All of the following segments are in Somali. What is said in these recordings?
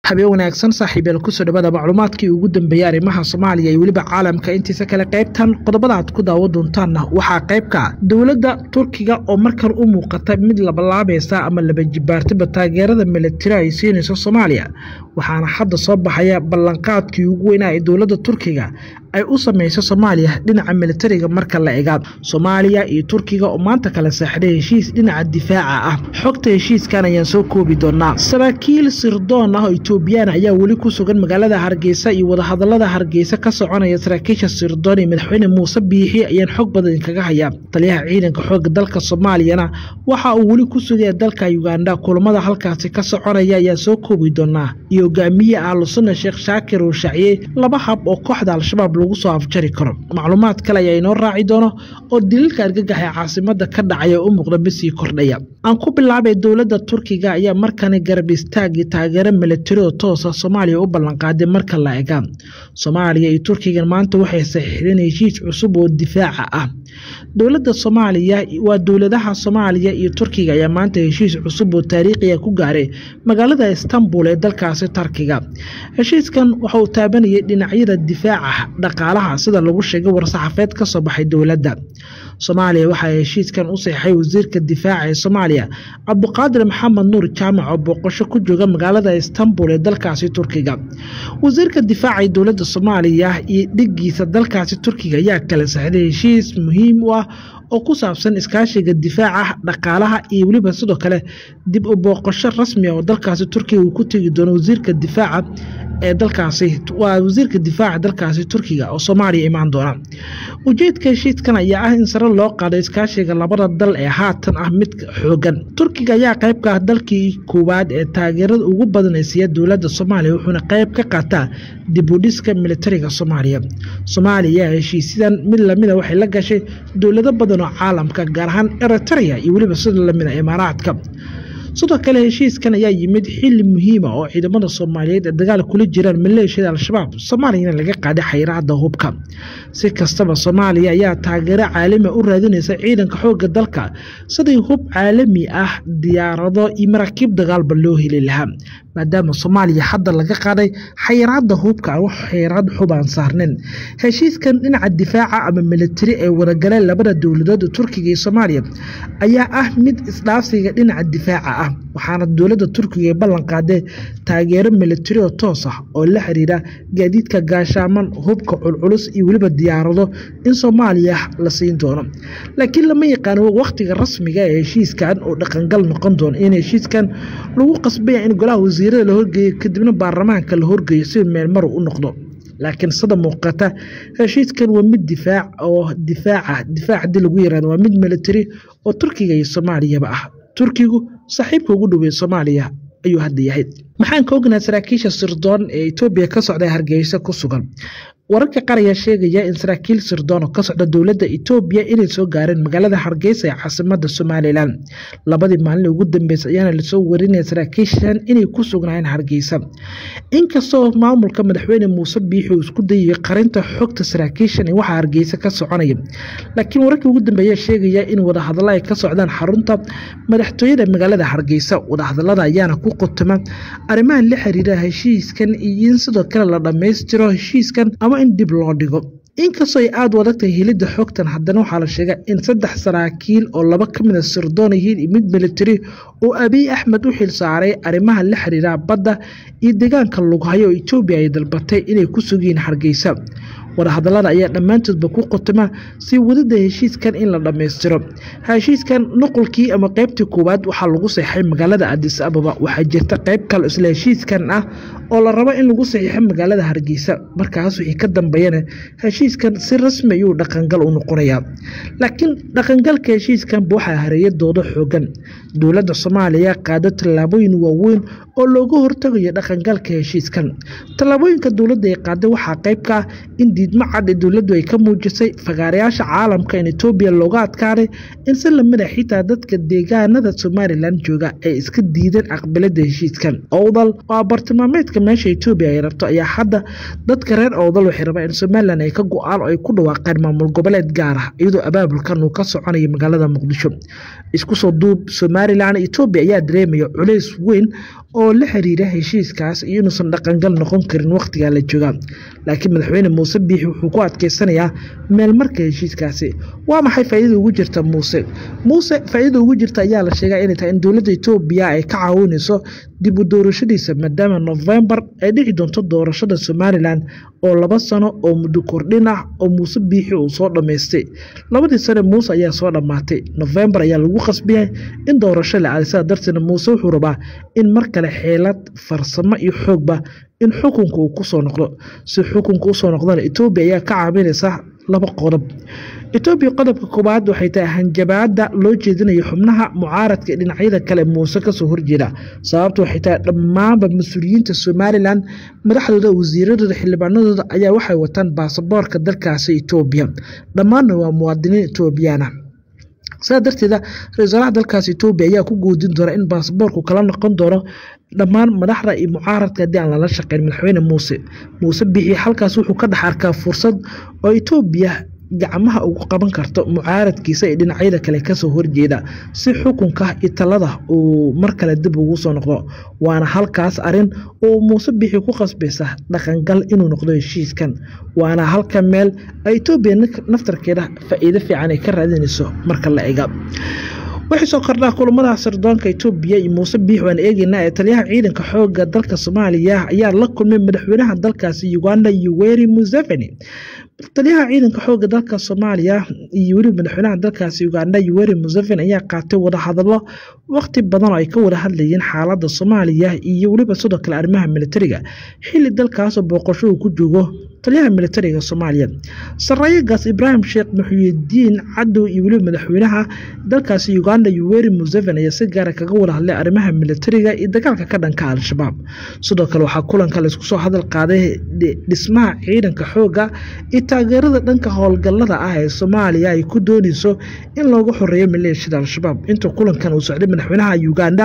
habeen wanaagsan saaxiibeel kusoo dhawaada macluumaadkii ugu dambeeyey arrimaha soomaaliya iyo weliba caalamka intiisa kale qaybtan qodobada aad ku daawo doontaanna waxaa qaybka dowladda turkiga oo markan u muuqata mid labalaabaysa ama laba jibaartaba taageerada milatari ay siinayso soomaaliya waxaana hadda soo baxaya ballanqaadkii ugu weynaa ee dowladda turkiga ay u samayso soomaaliya dhinaca militariga marka la egaa soomaaliya iyo turkiga oo maanta kala seexday heshiis dhinaca difaaca ah xogta heshiiskan ayaan soo koobi doonaa saraakiil sirdoon ah oo etoobiyaan ayaa weli ku sugan magaalada hargeysa iyo wadahadalada hargeysa ka soconaya saraakiisha sirdoon iyo madaxweyne muuse biixi ayaan xog badan kaga hayaa taliyaha ciidanka xooga dalka soomaaliyana waxa uu weli ku sugaya dalka uganda kulamada halkaasi ka soconaya ayaan soo koobi doonaa iyo hogaamiye ahlusunna sheekh shaakir uu shaaciyey laba hab oo kooxda al-shabaab lagu soo afjari karo macluumaad kale ayaa inoo raaci doono oo daliilka argagax ee caasimada ka dhacaya u muuqda misii kordhaya aan ku bilaabay dowladda turkiga ayaa markani garab istaagii taageero milatari oo toosa soomaaliya u ballanqaaday marka la egaa soomaaliya iyo turkigan maanta waxay saxiixdeen heshiis cusub oo difaaca ah dowladda soomaaliya waa dowladaha soomaaliya iyo turkiga ayaa maanta heshiis cusub oo taariikhiya ku gaaray magaalada istanbul ee dalkaasi tarkiga heshiiskan waxa uu taabanayay dhinacyada difaaca dhaqaalaha sida lagu sheegay war-saxafeed ka soo baxay dowladda soomaaliya waxaa heshiiskan u saxeixay wasiirka difaaca ee soomaaliya cabduqaadir maxamed nuur jaamac oo booqasho ku jooga magaalada istanbul ee dalkaasi turkiga wasiirka difaaca ee dowladda soomaaliya iyo dhigiisa dalkaasi turkiga ayaa kala saxday heshiis muhiim u ah oo ku saabsan iskaashiga difaaca dhaqaalaha iyo weliba sidoo kale dib u booqasho rasmia oo dalkaasi turkiga uu ku tegi doono wasiirka difaaca ee dalkaasi waa wasiirka difaaca dalkaasi turkiga oo soomaaliya imaan doona ujeedka heshiiskan ayaa ah in sare loo qaado iskaashiga labada dal ee haatan ah mid xoogan turkiga ayaa qayb ka ah dalkii koowaad ee taageerada ugu badan ee siiya dowladda soomaaliya wuxuuna qayb ka qaataa dib u dhiska militariga soomaaliya soomaaliya heshiisyadan mid lamida waxay la gashay dowlado badan oo caalamka gaar ahaan eritrea iyo weliba sida lamida imaaraadka sidoo kale heshiiskan ayaa yimid xili muhiima oo ciidamada soomaaliyeed ee dagaal kula jiraan maleeshiyada al-shabaab soomaaliyana laga qaaday xayiraada hubka si kastaba soomaaliya ayaa taageero caalami u raadinaysa ciidanka xooga dalka sidii hub caalami ah diyaarado iyo maraakiib dagaalba loo heli lahaa maadaama soomaaliya hadda laga qaaday xayiraada hubka aan wax xayiraad xub aan saarnin heshiiskan dhinaca difaaca ama militari ee wadagaleen labada dowladood turkiga iyo soomaaliya ayaa ah mid isdhaafsiga dhinaca difaaca ah waxaana dowladda turkiga ay ballan qaadee taageero militari oo toos ah oo la xiriira gaadiidka gaashaaman hubka culculus iyo weliba diyaarado in soomaaliya la siin doono laakiin lama yaqaano wakhtiga rasmiga ee heshiiskan oo dhaqangal noqon doono in heshiiskan lagu qasbaya in golaha wasiirada la horgeeyo kadibna baarlamaanka la horgeeyo si meelmaru u noqdo laakiin sida muuqata heshiiskan waa mid difaac oo difaaca difaac haddii lagu yiraahdo waa mid militari oo turkiga iyo soomaaliyaba ah turkigu saaxiibka ugu dhowey soomaaliya ayuu hadda yahay maxaan ka ognahay saraakiisha sirdoon ee etoobiya ka socda hargeysa ku sugan wararka qaar ayaa sheegaya in saraakiil sirdoon oo ka socda dowladda etoobiya inay soo gaareen magaalada hargeysa ee caasimada somalilan labadii maalin ugu dambeysay ayaana lasoo warinaya saraakiishan inay ku sugnaayeen hargeysa inkastoo maamulka madaxweyne muuse biixi uu isku dayay qarinta xogta saraakiishan ee waxaa hargeysa ka soconaya laakiin wararkii ugu dambeeya sheegaya in wadahadalla ay ka socdaan xarunta madaxtooyada magaalada hargeysa wadahadallada ayaana ku qotoma arrimaha la xiriira heshiiskan iyo in sidoo kale la dhammaystiro heshiiskan ama in dib loo dhigo inkastoo ay aada u adagtahay helidda xogtan haddana waxaa la sheega in saddex saraakiil oo laba ka mida sirdoon yihiin iyo mid militari oo abiy axmed u xil saaray arrimaha la xiriira badda iyo deegaanka lughayo oo etoobiya ay dalbatay inay ku sugiyiin hargeysa wadahadallada ayaa dhammaantoodba ku qotoma si wadida heshiiskan in la dhammaystiro heshiiskan nuqulkii ama qeybtii koowaad waxaa lagu saxiixay magaalada adis ababa waxaa jirta qeyb kale isla heshiiskan ah oo la rabo in lagu saxiixo magaalada hargeysa markaas wixii ka dambeeyana heshiiskan si rasmi ayuu dhaqangal u noqonayaa laakiin dhaqangalka heshiiskanba waxaa hareeyadooda xoogan dowladda soomaaliya qaado tallaabooyin waaweyn oo looga hortagayo dhaqangalka heshiiskan tallaabooyinka dowladda ay qaaday waxaa qeyb ka ah in diidmo cad ee dowladdu ay ka muujisay fagaarayaasha caalamka in etoobiya looga adkaaday in si lamid a xitaa dadka deegaanada somalilan jooga ay iska diideen aqbalada heshiiskan owdal oo bartilmaameedka meesha etoobiya ay rabto ayaa hadda dadka reer owdal waxay rabaan in somalilan ay ka go-aan oo ay ku dhawaaqeen maamul goboleed gaar ah iyadoo abaabulkan uu ka soconayo magaalada muqdisho isku soo duub somalilan etoobiya ayaa dareemaya culays weyn oo la xiriira heshiiskaas iyo inuusan dhaqangal noqon karin wakhtigaa la jooga laakiin madaxweyne muuse biixi wuxuu ku adkeysanayaa meel marka heshiiskaasi waa maxay faa'iidada ugu jirta muuse muuse faa'iidada ugu jirta ayaa la sheegaa inay tahay in dowladda etoobiya ay ka caawinayso dib u doorashadiisa maadaama novembar ay dhici doonto doorashada somalilan oo laba sano oo muddo kordhin ah oo muuse biixi uu soo dhammaystay labadii sane muuse ayaa soo dhammaatay novembar ayaa lagu qasbiyay in doorasho la aaday sidaa darteedna muuse wuxuu rabaa in mar kale xeelad farsamo iyo xoogba in xukunka uu kusoo noqdo si xukunka usoo noqdana etoobiya ayaa ka caawinaysa laba qodob etoobiya qodobka koowaad waxay tahay hanjabaada loo jeedinayo xubnaha mucaaradka dhinacyada kale muuse kasoo horjeeda sababta waxay tahay dhammaanba mas-uuliyiinta somalilan madaxdooda wasiiradooda xildhibaanadooda ayaa waxay wataan baasaboorka dalkaasi etoobiya dhammaanna waa muwaadiniin etoobiyaana sidaa darteeda ra-isul wasaaraha dalkaas etoobiya ayaa ku goodin doona in baasaboorku kala noqon doono dhammaan madaxda iyo mucaaradka haddii aan lala shaqeyn madaxweyne muuse muuse bixi halkaas wuxuu ka dhex arkaa fursad oo etoobiya gacmaha ugu qaban karto mucaaradkiisa ee dhinacyada kale kasoo horjeeda si xukunka iyo talada uu mar kale dib ugu soo noqdo waana halkaas arin oo muuse bixi ku qasbaysa dhaqangal inuu noqdo heshiiskan waana halka meel etoobiya naftarkeeda faa'iido fiican ay ka raadinayso marka la ega wixii soo kordhaa kulamada sirdoonka etoobiya iyo muuse biix waan eegeynaa ee taliyaha ciidanka xooga dalka soomaaliya ayaa la kulmay madaxweynaha dalkaasi uganda yoweri museveni taliyaha ciidanka xooga dalka soomaaliya iyo weliba madaxweynaha dalkaasi uganda yoweri museveni ayaa qaatay wadahadalo waqti badan oo ay ka wada hadlayeen xaalada soomaaliya iyo weliba sidoo kale arrimaha militariga xili dalkaasoo booqasho uu ku joogo taliyaha militariga soomaaliya saraayegaas ibraahim sheekh muxuyidiin cadow iyo weliba madaxweynaha dalkaasi uganda yoweri museveni ayaa si gaara kaga wada hadlay arrimaha militariga iyo dagaalka ka dhanka al-shabaab sidoo kale waxaa kulanka laisku soo hadal qaaday dhismaha ciidanka xooga iyo taageerada dhanka howlgallada ah ee soomaaliya ay ku doonayso in loogu xoreeyo maleeshiyada al-shabaab inta kulankan uu socday madaxweynaha uganda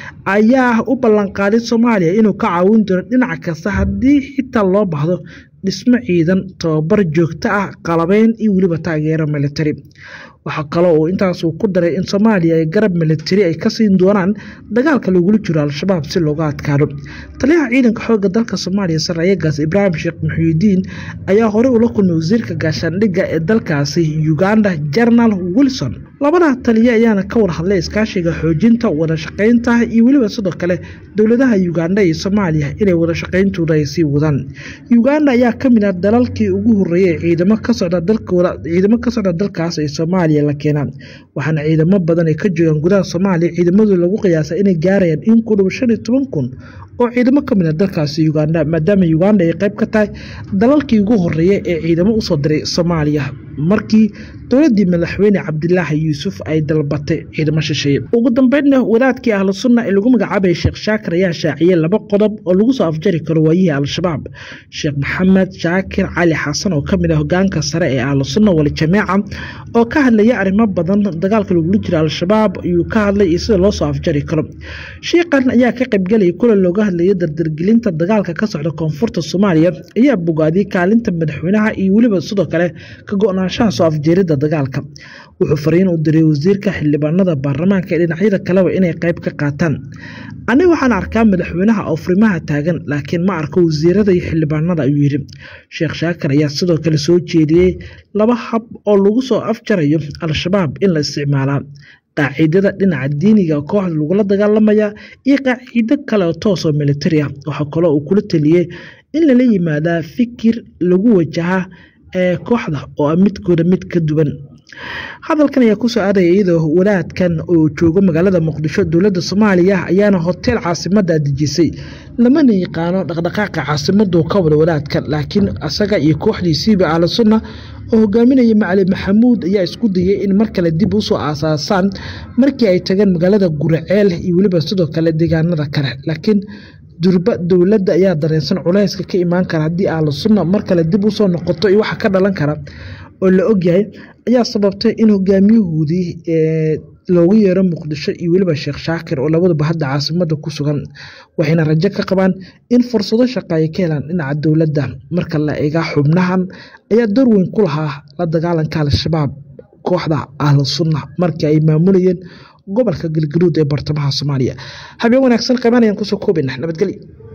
ayaa u ballanqaaday soomaaliya inuu ka caawin doono dhinac kasta haddii xitaa loo baahdo dhismo ciidan tababar joogto ah qalabeyn iyo weliba taageero militari waxaa kaloo uu intaasuu ku daray in soomaaliya ay garab militari ay ka siin doonaan dagaalka lagula jiro al-shabaab si looga adkaado taliyaha ciidanka xooga dalka soomaaliya saraayegaas ibraahim sheekh muxuudiin ayaa horey ula kulmay wasiirka gaashaandhigga ee dalkaasi uganda jenaraal wilson labada taliya ayaana ka wada hadlay iskaashiga xoojinta wada shaqaynta iyo weliba sidoo kale dowladaha uganda iyo soomaaliya inay wada shaqayntooda ay sii wadaan uganda ayaa ka mid ah dalalkii ugu horeeyay ciidamo ka socda dalkooda ciidamo ka socda dalkaas ee soomaaliya la keenaa waxaana ciidamo badan ay ka joogaan gudaha soomaaliya ciidamadu lagu qiyaasa inay gaarayaan in ku dhow shan iyo toban kun oo ciidamo ka mid a dalkaasi uganda maadaama uganda ay qayb ka tahay dalalkii ugu horeeya ee ciidamo usoo diray soomaaliya markii dowladii madaxweyne cabdilaahi yuusuf ay dalbatay ciidamo shisheeye ugu dambeynna wadaadkii ahlu sunna ee lagu magacaabaya sheekh shaakir ayaa shaaciyey laba qodob oo lagu soo afjari karo waayihii al-shabaab sheekh maxamed shaakir cali xasan oo kamid ah hogaanka sare ee ahlu sunna wali jameeca oo ka hadlaya arrimo badan dagaalka lagula jira al-shabaab ayuu ka hadlay iyo sida loo soo afjari karo shiiqan ayaa ka qaybgelaya kulan looga hadlayay dardargelinta dagaalka ka socda koonfurta soomaaliya ayaa bogaadiyey kaalinta madaxweynaha iyo weliba sidoo kale ka go-naanshaha soo afjeerida dagaalka wuxuu fariin u diray wasiirka xildhibaanada baarlamaanka ee dhinacyada kaleba inay qayb ka qaataan aniga waxaan arkaa madaxweynaha oo furimaha taagan laakiin ma arko wasiirada iyo xildhibaanada ayuu yidhi sheekh shaakir ayaa sidoo kale soo jeediyey laba hab oo lagu soo afjarayo al-shabaab in la isticmaalaa qaacidada dhinaca diiniga kooxda lagula dagaalamaya iyo qaacido kale oo toos oo militari ah waxaa kaloo uu kula taliyey in lala yimaadaa fikir lagu wajahaa ee kooxda oo ah midkooda mid ka duwan hadalkan ayaa kusoo aadaya iyadoo walaadkan oo joogo magaalada muqdisho dowladda soomaaliya ayaana hoteel caasimada dejisay lamana yaqaano dhaqdhaqaaqa caasimadu ka wada walaadkan laakiin asaga iyo kooxdiisiiba ahlu sunna oo hogaaminaya macali maxamuud ayaa isku dayay in mar kale dib usoo aasaasaan markii ay tageen magaalada guraceel iyo weliba sidoo kale deegaanada kale laakiin durba dowladda ayaa dareensan culayska ka imaan kara haddii ahlu sunna mar kale dib usoo noqoto iyo waxa ka dhalan kara oo la ogyahay ayaa sababtay in hogaamiyahoodii loogu yeero muqdisho iyo weliba sheekh shaakir oo labaduba hadda caasimada ku sugan waxayna rajo ka qabaan in fursado shaqa ay ka helaan dhinaca dowladda marka la eega xubnahan ayaa door weyn ku lahaa la dagaalanka al-shabaab kooxda ahlu sunna markii ay maamulayeen gobolka galgaduud ee bartamaha soomaaliya habeen wanaagsan qabanayaan kusoo koobina nabadgelyo